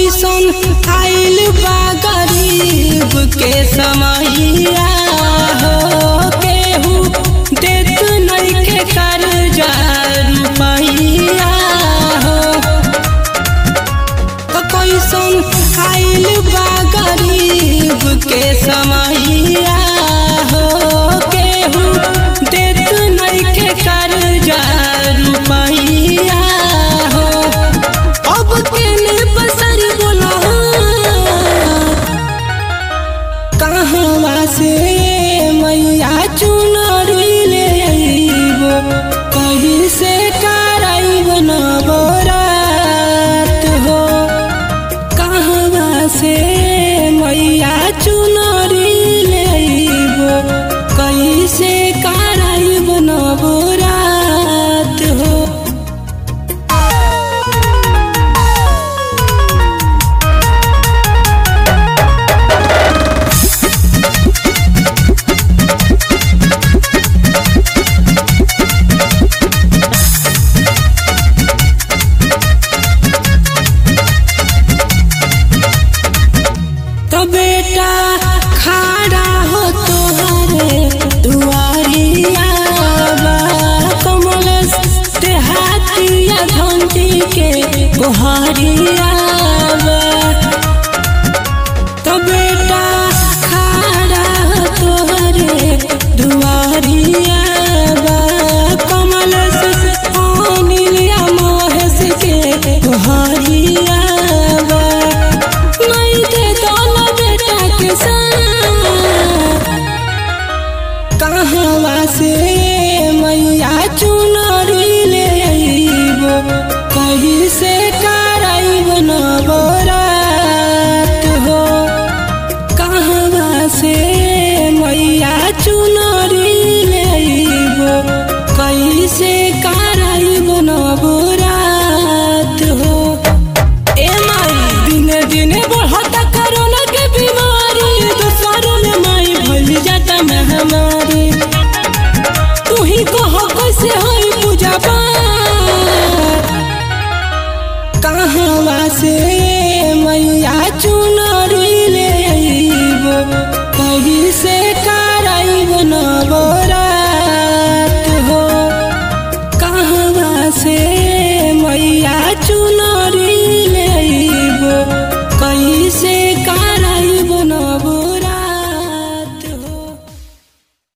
कैसन आइल बा गरीब के समैया हो केहू देत नइखे कर्जा रुपैया हो कैसन आइल बा गरीब के समैया हो केहू देत नइखे कर्जा रुपैया हो अब केने बसर बोला कहवा से मैया चुनरी ले अइबो कहीं से कराइब नवरात हो कहवा से मैया चुनरी ले अइबो कहीं से कराइब नवरात हो तो बेटा खड़ा हो तोहरे दुआरिया बा कमल से हाथिया घंटी के गोहरिया बा तो बेटा खड़ा हो तोहरे दुआरिया बा कमल से अनिलिया महेश के गोहरिया बा नहीं दे दोनों बेटा के साथ कहवा से मैया चुनरी ले अइबो कहीं से कराइब नवरात हो कहवा से मैया चुनरी ले अइबो कहीं से कराइब नवरात हो ए माई दिने दिने बढ़ता कोरोना के बीमारी दूसरों में माई भइल जाता महामारी तू ही कह कैसे होई पूजा पाठ कहवा से मैया चुनरी ले अइबो कहीं से कराइब नवरात